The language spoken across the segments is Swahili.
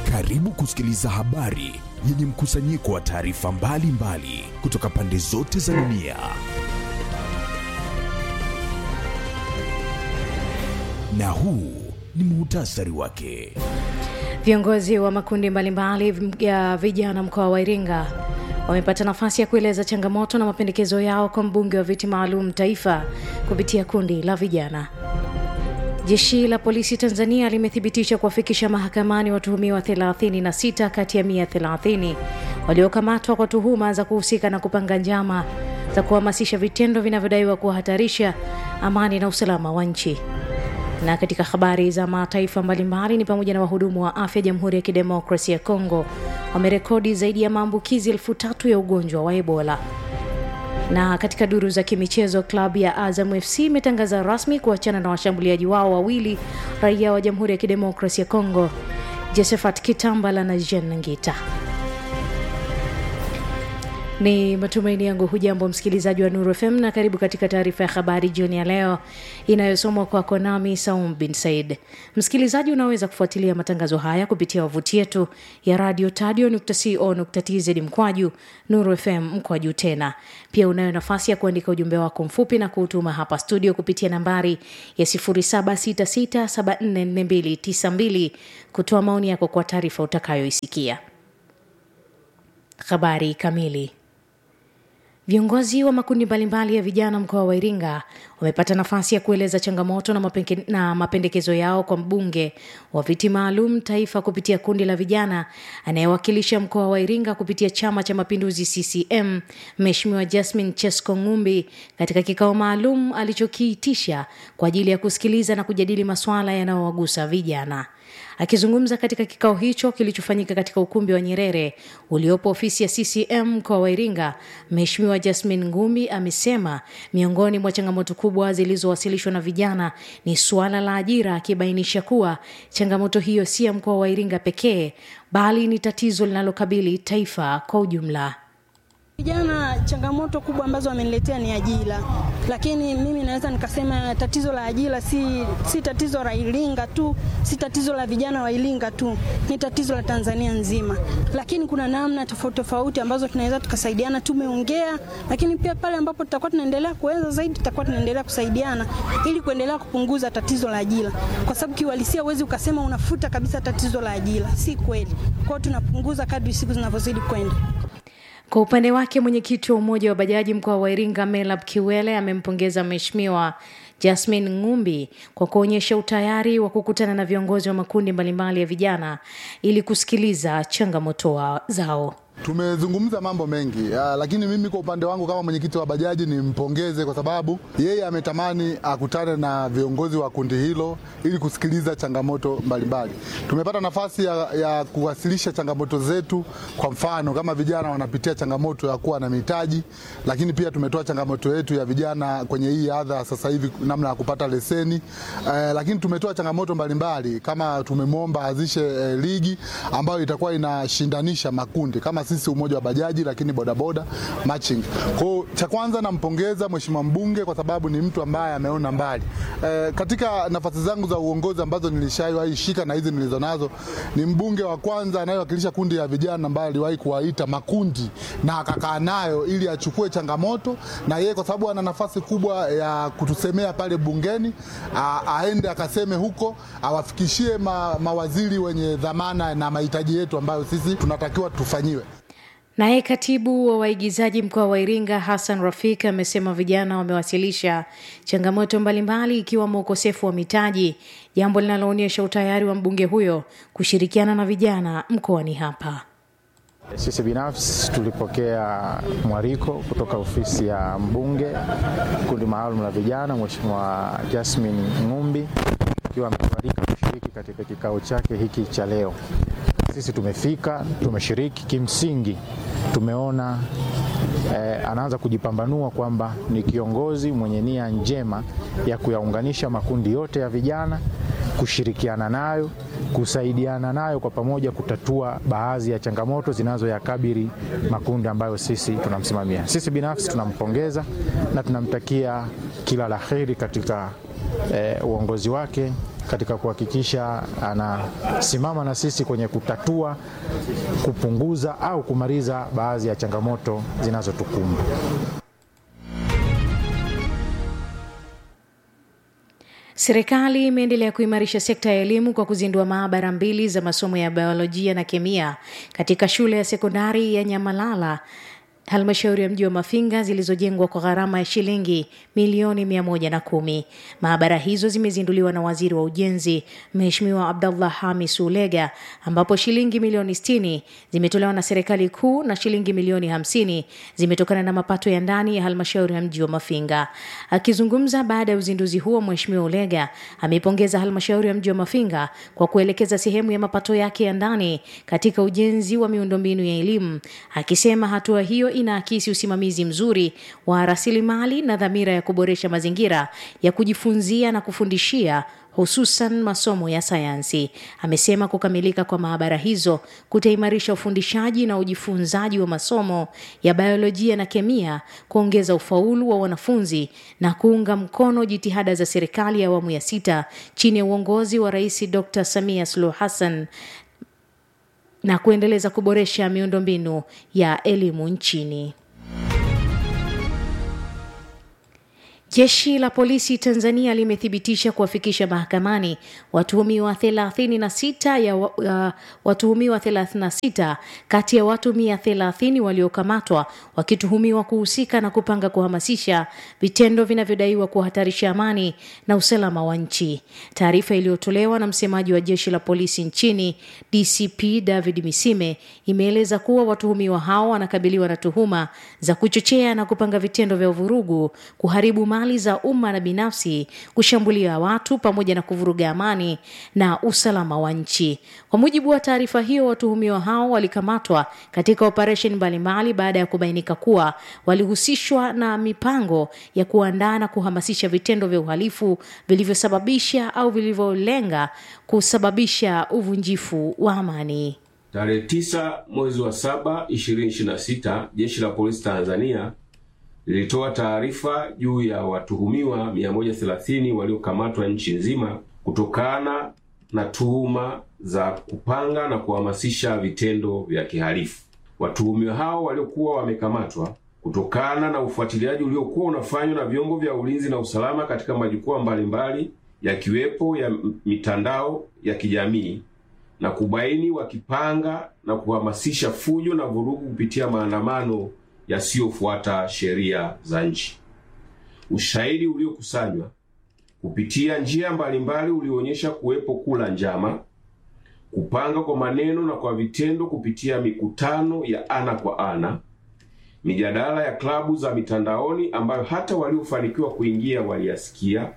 Karibu kusikiliza habari yenye mkusanyiko wa taarifa mbalimbali kutoka pande zote za dunia. Na huu ni muhtasari wake. Viongozi wa makundi mbalimbali ya vijana mkoa wa Iringa wamepata nafasi ya kueleza changamoto na mapendekezo yao kwa mbunge wa viti maalum taifa kupitia kundi la vijana. Jeshi la polisi Tanzania limethibitisha kuwafikisha mahakamani watuhumiwa 36 kati ya 130 waliokamatwa kwa tuhuma za kuhusika na kupanga njama za kuhamasisha vitendo vinavyodaiwa kuhatarisha amani na usalama wa nchi. Na katika habari za mataifa mbalimbali ni pamoja na wahudumu wa afya Jamhuri ya Kidemokrasia ya Kongo wamerekodi zaidi ya maambukizi elfu tatu ya ugonjwa wa Ebola. Na katika duru za kimichezo, klabu ya Azam FC imetangaza rasmi kuachana na washambuliaji wao wawili raia wa Jamhuri ya Kidemokrasia ya Kongo, Josephat Kitambala na Jean Ngita. Ni matumaini yangu hujambo msikilizaji wa Nuru FM na karibu katika taarifa ya habari jioni ya leo inayosomwa kwako nami Saum bin Said. Msikilizaji, unaweza kufuatilia matangazo haya kupitia wavuti yetu ya radio tadio.co.tz mkwaju Nuru FM mkwaju tena. Pia unayo nafasi ya kuandika ujumbe wako mfupi na kuutuma hapa studio kupitia nambari ya 0766744292 kutoa maoni yako kwa taarifa utakayoisikia. Habari kamili. Viongozi wa makundi mbalimbali ya vijana mkoa wa Iringa wamepata nafasi ya kueleza changamoto na, mapenge, na mapendekezo yao kwa mbunge wa viti maalum taifa kupitia kundi la vijana anayewakilisha mkoa wa Iringa kupitia Chama cha Mapinduzi CCM, Mheshimiwa Jasmine Chesko Ngumbi katika kikao maalum alichokiitisha kwa ajili ya kusikiliza na kujadili masuala yanayowagusa vijana. Akizungumza katika kikao hicho kilichofanyika katika ukumbi wa Nyerere uliopo ofisi ya CCM mkoa wa Iringa, Mheshimiwa Jasmine Ngumbi amesema miongoni mwa changamoto kubwa zilizowasilishwa na vijana ni suala la ajira, akibainisha kuwa changamoto hiyo si ya mkoa wa Iringa pekee bali ni tatizo linalokabili taifa kwa ujumla. Vijana changamoto kubwa ambazo wameniletea ni ajira, lakini mimi naweza nikasema tatizo la ajira si, si tatizo la Iringa tu, si tatizo la vijana wa Iringa tu, ni tatizo la Tanzania nzima. Lakini kuna namna tofauti tofauti ambazo tunaweza tukasaidiana. Tumeongea, lakini pia pale ambapo tutakuwa tunaendelea kuweza zaidi, tutakuwa tunaendelea kusaidiana ili kuendelea kupunguza tatizo la ajira, kwa sababu kiuhalisia huwezi ukasema unafuta kabisa tatizo la ajira, si kweli. Kwa hiyo tunapunguza kadri siku zinavyozidi kwenda. Kwa upande wake mwenyekiti wa umoja wa bajaji mkoa wa Iringa Melab Kiwele amempongeza Mheshimiwa Jasmine Ngumbi kwa kuonyesha utayari wa kukutana na viongozi wa makundi mbalimbali ya vijana ili kusikiliza changamoto zao. Tumezungumza mambo mengi ya, lakini mimi kwa upande wangu kama mwenyekiti wa bajaji nimpongeze kwa sababu yeye ametamani akutane na viongozi wa kundi hilo ili kusikiliza changamoto mbalimbali. Tumepata nafasi ya, ya kuwasilisha changamoto zetu. Kwa mfano kama vijana wanapitia changamoto ya kuwa na mitaji, lakini pia tumetoa changamoto yetu ya vijana kwenye hii adha sasa hivi, namna ya kupata leseni eh, lakini tumetoa changamoto mbalimbali kama tumemwomba azishe eh, ligi ambayo itakuwa inashindanisha makundi kama sisi umoja wa bajaji lakini bodaboda matching. Kwa cha kwanza nampongeza mheshimiwa mbunge kwa sababu ni mtu ambaye ameona mbali. E, katika nafasi zangu za uongozi ambazo nilishawahi shika na hizi nilizonazo, ni mbunge wa kwanza anayewakilisha kundi ya vijana ambaye aliwahi kuwaita makundi na akakaa nayo ili achukue changamoto, na yeye kwa sababu ana nafasi kubwa ya kutusemea pale bungeni, a, aende akaseme huko, awafikishie ma, mawaziri wenye dhamana na mahitaji yetu ambayo sisi tunatakiwa tufanyiwe. Naye katibu wa waigizaji mkoa wa Iringa Hassan Rafik amesema vijana wamewasilisha changamoto mbalimbali ikiwemo ukosefu wa mitaji, jambo linaloonyesha utayari wa mbunge huyo kushirikiana na vijana mkoani hapa. Sisi binafsi tulipokea mwaliko kutoka ofisi ya mbunge kundi maalum la vijana, Mheshimiwa Jasmine Ngumbi akiwa ametualika kushiriki katika kikao chake hiki cha leo. Sisi tumefika, tumeshiriki. Kimsingi tumeona eh, anaanza kujipambanua kwamba ni kiongozi mwenye nia njema ya kuyaunganisha makundi yote ya vijana, kushirikiana nayo, kusaidiana nayo kwa pamoja kutatua baadhi ya changamoto zinazoyakabili makundi ambayo sisi tunamsimamia. Sisi binafsi tunampongeza na tunamtakia kila la heri katika eh, uongozi wake katika kuhakikisha anasimama na sisi kwenye kutatua, kupunguza au kumaliza baadhi ya changamoto zinazotukumba. Serikali imeendelea kuimarisha sekta ya elimu kwa kuzindua maabara mbili za masomo ya biolojia na kemia katika shule ya sekondari ya Nyamalala halmashauri ya mji wa Mafinga zilizojengwa kwa gharama ya shilingi milioni mia moja na kumi. Maabara hizo zimezinduliwa na waziri wa ujenzi Mheshimiwa Abdallah Hamis Ulega, ambapo shilingi milioni sitini zimetolewa na serikali kuu na shilingi milioni hamsini zimetokana na mapato ya ndani ya halmashauri ya mji wa Mafinga. Akizungumza baada ya uzinduzi huo, Mheshimiwa Ulega ameipongeza halmashauri ya mji wa Mafinga kwa kuelekeza sehemu ya mapato yake ya ndani katika ujenzi wa miundombinu ya elimu, akisema hatua hiyo inaakisi usimamizi mzuri wa rasilimali na dhamira ya kuboresha mazingira ya kujifunzia na kufundishia hususan masomo ya sayansi. Amesema kukamilika kwa maabara hizo kutaimarisha ufundishaji na ujifunzaji wa masomo ya biolojia na kemia, kuongeza ufaulu wa wanafunzi na kuunga mkono jitihada za serikali ya awamu ya sita chini ya uongozi wa Rais Dr. Samia Suluhu Hassan na kuendeleza kuboresha miundombinu ya elimu nchini. Jeshi la polisi Tanzania limethibitisha kuwafikisha mahakamani watuhumiwa 36 ya uh, watuhumiwa 36 kati ya watu 130 waliokamatwa wakituhumiwa kuhusika na kupanga kuhamasisha vitendo vinavyodaiwa kuhatarisha amani na usalama wa nchi. Taarifa iliyotolewa na msemaji wa jeshi la polisi nchini DCP David Misime imeeleza kuwa watuhumiwa hao wanakabiliwa na tuhuma za kuchochea na kupanga vitendo vya uvurugu, kuharibu mali za umma na binafsi, kushambulia watu pamoja na kuvuruga amani na usalama wa nchi. Kwa mujibu wa taarifa hiyo, watuhumiwa hao walikamatwa katika operesheni mbalimbali baada ya kubainika kuwa walihusishwa na mipango ya kuandaa na kuhamasisha vitendo vya uhalifu vilivyosababisha au vilivyolenga kusababisha uvunjifu wa amani. Tarehe 9 mwezi wa 7 2026, jeshi la polisi Tanzania lilitoa taarifa juu ya watuhumiwa 130 waliokamatwa nchi nzima kutokana na tuhuma za kupanga na kuhamasisha vitendo vya kihalifu. Watuhumiwa hao waliokuwa wamekamatwa kutokana na ufuatiliaji uliokuwa unafanywa na vyombo vya ulinzi na usalama katika majukwaa mbalimbali yakiwepo ya mitandao ya kijamii na kubaini wakipanga na kuhamasisha fujo na vurugu kupitia maandamano yasiyofuata sheria za nchi. Ushahidi uliokusanywa kupitia njia mbalimbali ulionyesha kuwepo kula njama, kupanga kwa maneno na kwa vitendo kupitia mikutano ya ana kwa ana, mijadala ya klabu za mitandaoni ambayo hata waliofanikiwa kuingia waliyasikia,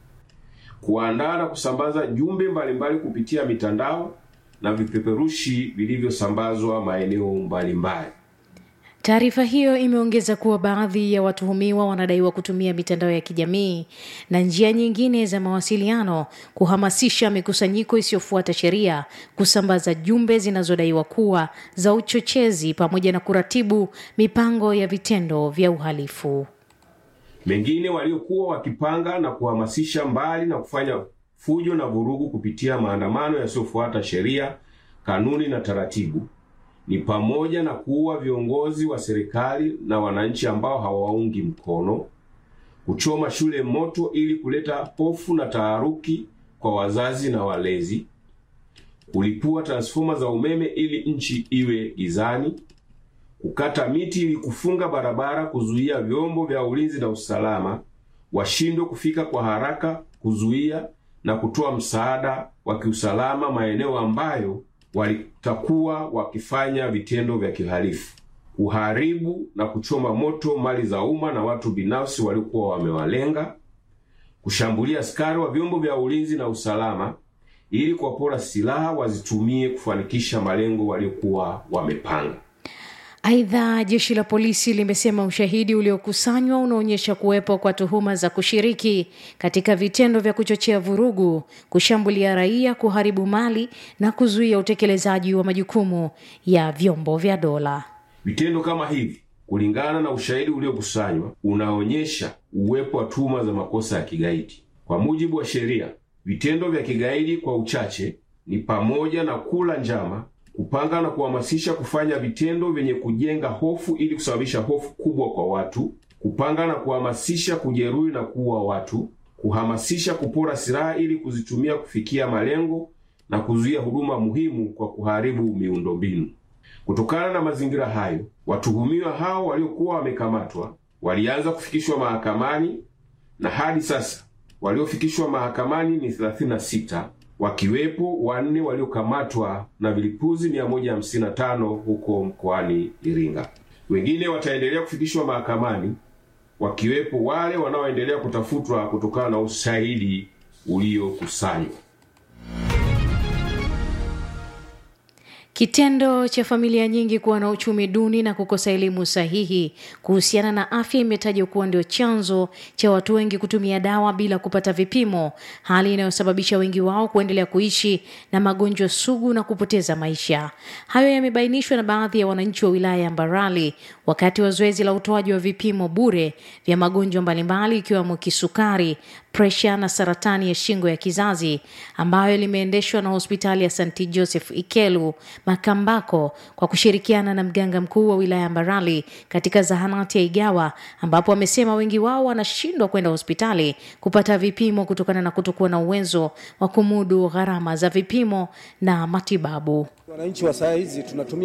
kuandaa na kusambaza jumbe mbalimbali kupitia mitandao na vipeperushi vilivyosambazwa maeneo mbalimbali. Taarifa hiyo imeongeza kuwa baadhi ya watuhumiwa wanadaiwa kutumia mitandao ya kijamii na njia nyingine za mawasiliano kuhamasisha mikusanyiko isiyofuata sheria, kusambaza jumbe zinazodaiwa kuwa za uchochezi, pamoja na kuratibu mipango ya vitendo vya uhalifu. Mengine waliokuwa wakipanga na kuhamasisha, mbali na kufanya fujo na vurugu kupitia maandamano yasiyofuata sheria, kanuni na taratibu ni pamoja na kuua viongozi wa serikali na wananchi ambao hawaungi mkono, kuchoma shule moto ili kuleta hofu na taharuki kwa wazazi na walezi, kulipua transfoma za umeme ili nchi iwe gizani, kukata miti ili kufunga barabara, kuzuia vyombo vya ulinzi na usalama washindwe kufika kwa haraka, kuzuia na kutoa msaada wa kiusalama maeneo ambayo walitakuwa wakifanya vitendo vya kihalifu, kuharibu na kuchoma moto mali za umma na watu binafsi waliokuwa wamewalenga, kushambulia askari wa vyombo vya ulinzi na usalama ili kuwapora silaha wazitumie kufanikisha malengo waliokuwa wamepanga. Aidha, jeshi la polisi limesema ushahidi uliokusanywa unaonyesha kuwepo kwa tuhuma za kushiriki katika vitendo vya kuchochea vurugu, kushambulia raia, kuharibu mali na kuzuia utekelezaji wa majukumu ya vyombo vya dola. Vitendo kama hivi, kulingana na ushahidi uliokusanywa, unaonyesha uwepo wa tuhuma za makosa ya kigaidi. Kwa mujibu wa sheria, Vitendo vya kigaidi kwa uchache ni pamoja na kula njama, kupanga na kuhamasisha kufanya vitendo vyenye kujenga hofu ili kusababisha hofu kubwa kwa watu, kupanga na kuhamasisha kujeruhi na kuua watu, kuhamasisha kupora silaha ili kuzitumia kufikia malengo na kuzuia huduma muhimu kwa kuharibu miundombinu. Kutokana na mazingira hayo, watuhumiwa hao waliokuwa wamekamatwa walianza kufikishwa mahakamani na hadi sasa waliofikishwa mahakamani ni 36 wakiwepo wanne waliokamatwa na vilipuzi 155 huko mkoani Iringa. Wengine wataendelea kufikishwa mahakamani wakiwepo wale wanaoendelea kutafutwa kutokana na ushahidi uliokusanywa. Kitendo cha familia nyingi kuwa na uchumi duni na kukosa elimu sahihi kuhusiana na afya imetajwa kuwa ndio chanzo cha watu wengi kutumia dawa bila kupata vipimo, hali inayosababisha wengi wao kuendelea kuishi na magonjwa sugu na kupoteza maisha. Hayo yamebainishwa na baadhi ya wananchi wa wilaya ya Mbarali wakati wa zoezi la utoaji wa vipimo bure vya magonjwa mbalimbali ikiwemo kisukari, presha na saratani ya shingo ya kizazi ambayo limeendeshwa na hospitali ya St Joseph Ikelu Makambako kwa kushirikiana na mganga mkuu wa wilaya ya Mbarali katika zahanati ya Igawa, ambapo wamesema wengi wao wanashindwa kwenda hospitali kupata vipimo kutokana na kutokuwa na uwezo wa kumudu gharama za vipimo na matibabu. Wananchi wa saa hizi tunatumia